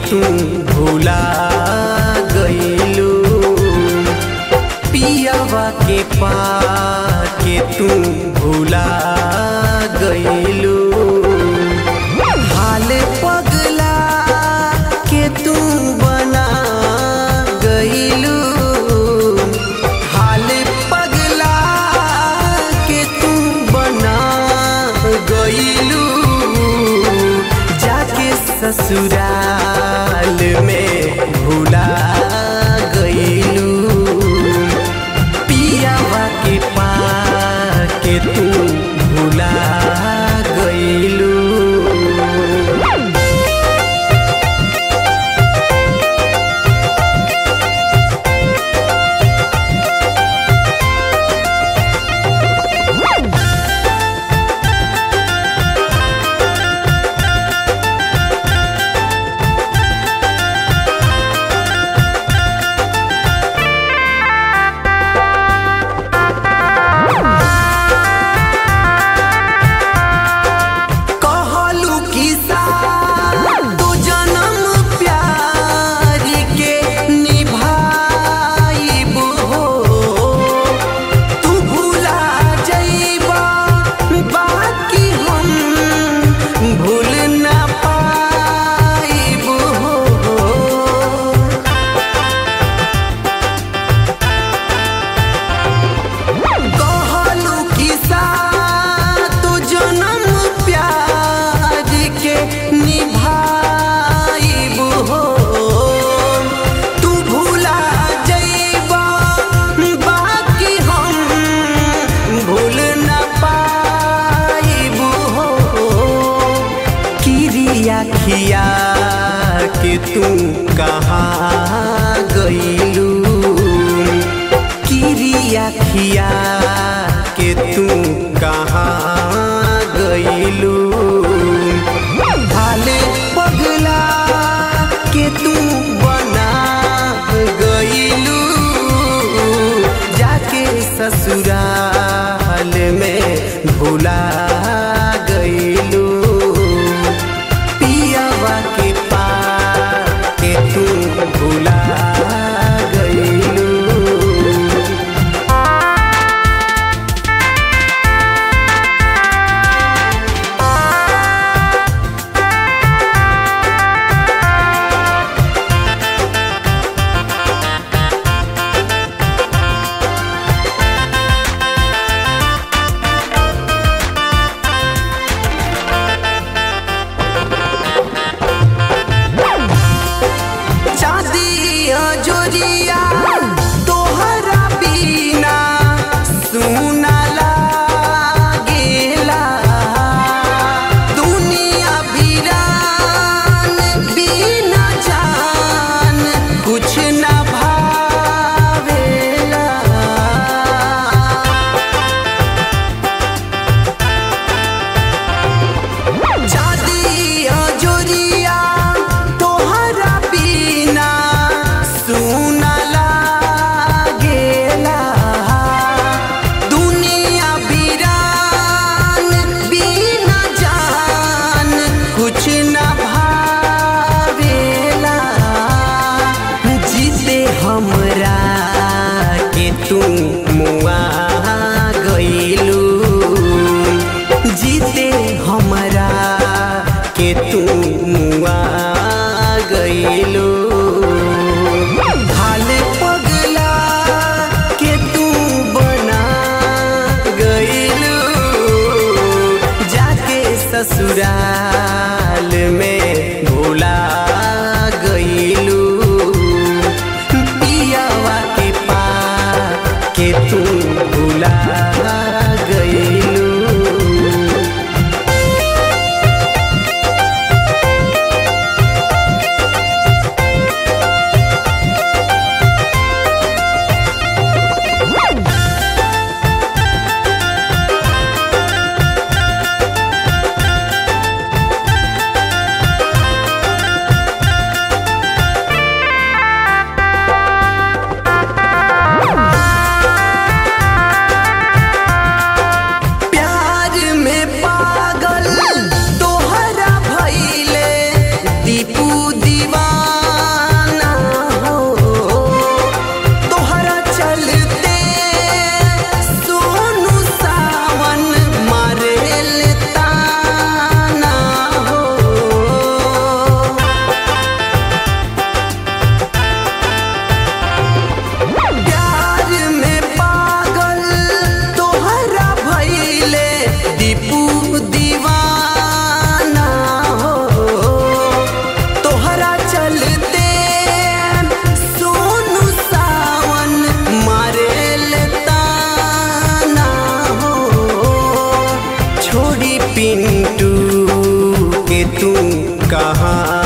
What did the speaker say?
तू भूला गईलू पियावा के पाके तू भूला गईलू हाल पगला के तू बना गईलू हाल पगला के तू बना गईलू जाके ससुराल में भूला गईलू पियावा के पाके तू भूला गईलू कहलू किसा तू जन्म प्यार के निभाइबो हो तू भूला जइबा बाकी हम भूल ना पाइबो हो कहलू किसा तू जन्म प्यार के निभाइब हो तू भूला जइबा बाकी हम भूल न पाइब हो किरिया खिया के तू कहाँ गईलू किरिया खिया के तू कहाँ गईलू हाल पगला के तू बना गईलू जाके ससुराल में भूला गईलू पियावा के पाके तू भूला गईलू कहाँ